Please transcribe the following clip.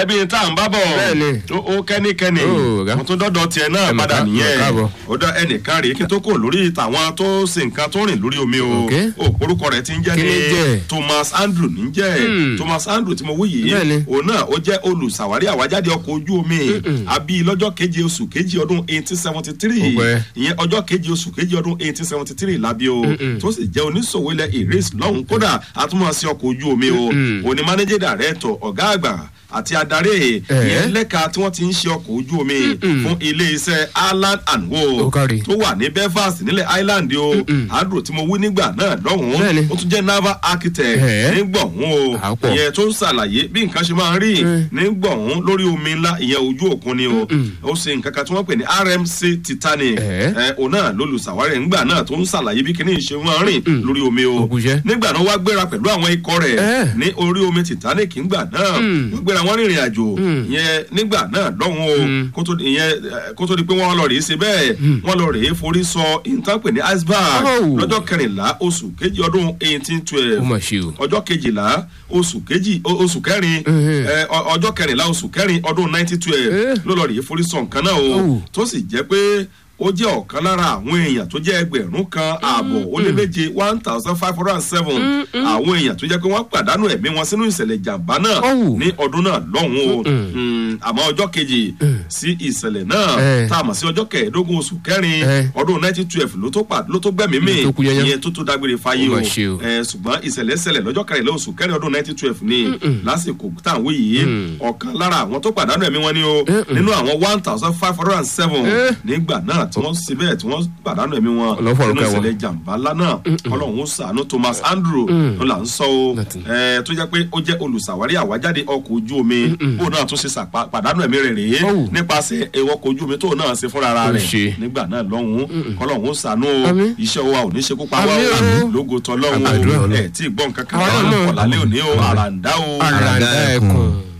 gẹ́gẹ́ bí tá à ń bá bọ̀ Bẹ́ẹ̀ni. ó- ó kẹ́nikẹ́ni Ó, ọ̀gá. mo tún dọ́dọ̀ tiẹ̀ náà Ẹ mà padà ká- nìyẹn mà káàbọ̀. ó dá ẹnìkan rèé kí n tó kò lórí tàwọn tó sin nǹkan tó rìn lórí omi o Ok. ó orúkọ rẹ̀ ti ń jẹ́ Kí ni jẹ́? Thomas Andrew ní jẹ́ Hmm. Thomas Andrew tí mo wí yìí Bẹ́ẹ̀ni. òun náà ó jẹ́ olùsàwárí àwájáde ọkọ̀ ojú omi àbí lọ́jọ́ keje oṣù keje ọdún eighteen seventy three Ó pẹ́. ìyẹn ọjọ́ keje oṣù keje ọdún eighteen seventy three lábí o tó sì jẹ́ oníṣòwò ilẹ̀ ìrèsì lọ́hùn kódà àtúmọ̀ sí ọkọ̀ ojú omi o òní mánéjẹ́ dàrẹ́tọ̀ ọ̀gá àgbà àti adarí ìyẹn lẹ́ka tí wọ́n ti ń ṣe ọkọ̀ ojú omi fún ilé-iṣẹ́ Island and Ó Wo kárí. tó wà ní Belfast nílẹ̀ Island o Andrew tí mo wí nígbà náà lọ́hùn Bẹ́ẹ̀ni. ó tún jẹ́ naval architect Ẹ̀ẹ́. nígbọ̀hún o Àpọ̀. ìyẹn tó ń ṣàlàyé bí nǹkan ṣe máa ń rí nígbọ̀hún lórí omi ńlá ìyẹn ojú òkun ni o ó ṣe nǹkan kan tí wọ́n pè ní RMC Titanic Ẹ̀ẹ́. ẹ òun náà lólùsàwárẹ̀ ńgbà náà tó ń ṣàlàyé bí kinní ṣe máa ń rìn lórí omi o Ògùnjẹ́. nígbà náà wá gbéra pẹ̀lú àwọn ikọ̀ rẹ̀ Ẹ́. ní orí omi Titanic ńgbà náà wọ́n gbéra wọn rìnrìn àjò ìyẹn nígbà náà lọ́hùn o kó tó ìyẹn eh, kó tó di pé wọ́n lọ rèé ṣe bẹ́ẹ̀ wọ́n lọ rèé forí sọ ìtàn pè ní iceberg Oh. lọ́jọ́ kẹrìnlá oṣù kejì ọdún eighteen twelve ó mà ṣe o. ọjọ́ kejìlá oṣù kejì o- oṣù kẹrin Mhm. ẹ, ọ- ọjọ́ kẹrìnlá oṣù kẹrin ọdún nineteen twelve Eh. ló lọ rèé forí sọ nǹkan náà o Oh. tó sì jẹ́ pé ó jẹ́ ọ̀kan lára àwọn èèyàn tó jẹ́ ẹgbẹ̀rún kan ààbọ̀ ó lé méje one thousand five hundred and seven àwọn èèyàn tó jẹ́ pé wọ́n pàdánù ẹ̀mí wọn sínú ìṣẹ̀lẹ̀ ìjàmbá náà Oh. ní ọdún náà lọ́hùn o Mm, àmọ́ ọjọ́ kejì sí ìṣẹ̀lẹ̀ náà Eh. tá a mọ̀ sí ọjọ́ kẹẹ̀ẹ́dógún oṣù kẹrin Eh. ọdún nineteen twelve ló tó pa- ló tó gbẹ̀mí mi Tó kú yẹnyẹn. ìyẹn tó tó dágbére fáyé Ó o mà ṣe o. ẹ ṣùgbọ́n ìṣẹ̀lẹ̀ ṣẹlẹ̀ lọ́jọ́ kẹrìnlá oṣù kẹrin ọdún nineteen twelve ni lásìkò tá à ń wí yìí ọ̀kan lára àwọn tó pàdánù ẹ̀mí wọn ni o nínú àwọn one thousand five hundred and seven Eh. nígbà náà tí wọ́n ṣe bẹ́ẹ̀ tí wọ́n pàdánù ẹ̀mí wọn Ọlọ́run fọ̀rọ̀ nínú kẹ́ wọn. ìṣẹ̀lẹ̀ jàǹbá ńlá náà ọlọ́run ó ṣàánú Thomas Andrew ló là ń sọ o Nothing. ẹ tó jẹ́ pé ó jẹ́ olùṣàwárí àwájáde ọkọ̀ ojú omi bó náà tún ṣe ṣàpá- pàdánù ẹ̀mí rẹ̀ rèé Oh. nípasẹ̀ ẹ̀wọ̀ ọkọ̀ ojú omi tó náà ṣe fúnra Ó rẹ̀ ṣe. nígbà náà lọ́hùn-ún kọ́lọ́hún ó ṣàánú o Àmín. iṣẹ́ wa ò ní ṣekú pa wá Àmín o o. lógo tọ́lọ́hún Àdúrà o Ọlọ́run. ẹ̀ tí ì gbọ́n kankan Àwa náà mọ̀. ọ̀làlẹ́ òní o àràǹdá o. àràǹdà ẹkùn.